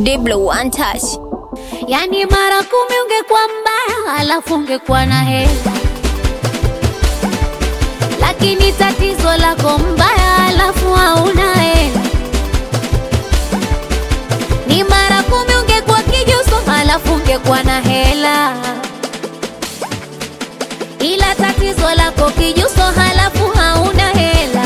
Diblo one touch. Yani mara kumi ungekuwa mbaya, alafu ungekuwa na hela, lakini tatizo lako mbaya, alafu hauna hela. Ni mara kumi ungekuwa kijuso, alafu ungekuwa na hela, ila tatizo lako kijuso, halafu hauna hela.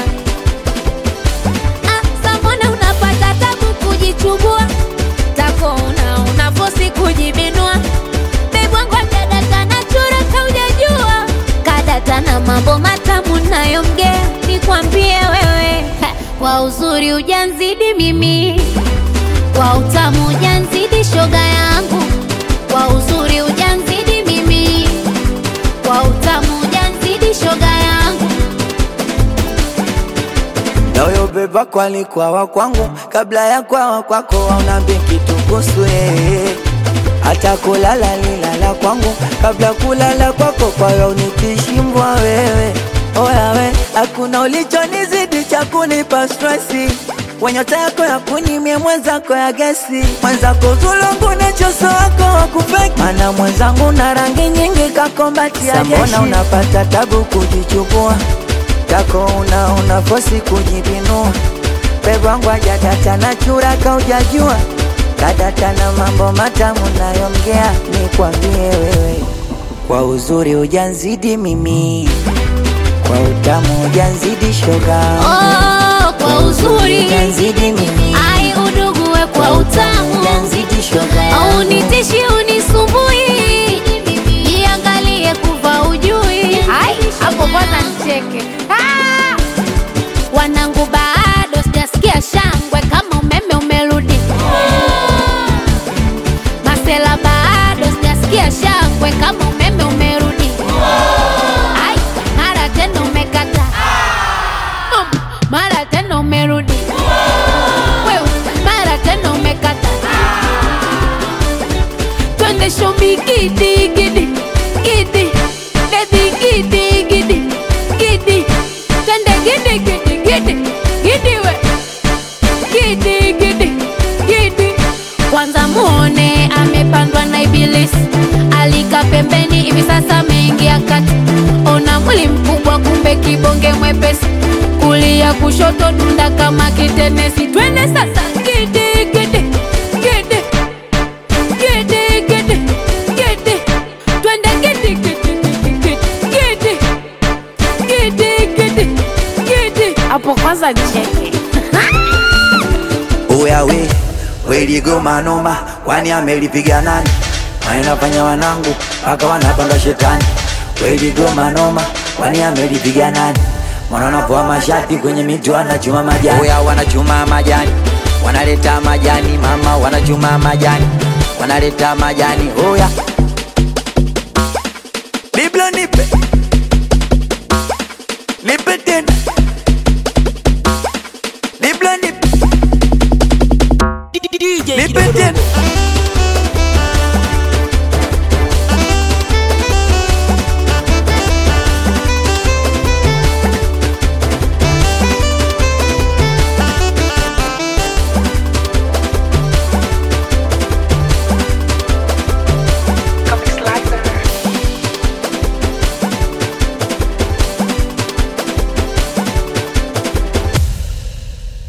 Ah, samona unapata tabu kujichubua tako una unafosi kujibinua bebwangu kadata na chura kaujajua kadata na mambo matamu nayomgea nikwambie wewe ha, kwa uzuri ujanzidi mimi kwa utamu ujanzidi shoga yangu kwa uzuri ujanzidi mimi kwa utamu ujanzidi shoga yangu Na huyo beba kwa alikuwa wa kwangu kabla ya kwawa kwako, aunambi kitu kuhusu yeye. Hata kulala lilala kwangu kabla kulala kwako, kwa hiyo unikishimbwa wewe. Oya we, hakuna ulichonizidi cha kunipa stresi wenyota yako ya kunimie mwenzako ya gesi mwenzako zulungu nechoso wako wakupeki mana mwenzangu na rangi nyingi kakombatia jeshi Sambona unapata tabu kujichukua tako una unafosi kujibinua pebwangu ajadata na chura kaujajua kadata na mambo matamu nayomgea nikwambie wewe kwa uzuri ujanzidi mimi kwa utamu ujanzidi shoga oh, kwa uzuri ujanzidi mimi ai udugue kwa utamu ujanzidi shoga au nitishi unisumbui jiangalie kuva ujui Ai, hapo kwanza nicheke Ah! wanangu bado sijasikia shangwe kama umeme umerudi masela bado sijasikia shangwe kama umeme umerudi Ai, mara tena umekata Mm, mara tena umerudi Wewe, mara tena umekata twende shomi gidi gidi gidi bebi gidi gidi gidi twende gidi gidi gidi gidi we gidi gidi gidi kwanza muone amepandwa na ibilisi alika pembeni hivi sasa ameingia kati ona mwili mkubwa kumbe kibonge mwepesi kulia kushoto dunda kama kitenesi twende sasa gidi gidi gidi gidi gidi gidi twende gidi gidi gidi gidi gidi gidi gidi hapo kwanza cheke Oya we weligoma noma, kwani amelipiga nani? Wanafanya wanangu mpaka wanapanda shetani. Weligoma noma, kwani amelipiga nani? Mwana wanapoa mashati kwenye miti wanachuma majani. Oya wanachuma majani, wanaleta majani mama, wanachuma majani, wanaleta majani. Oya Biblo nipe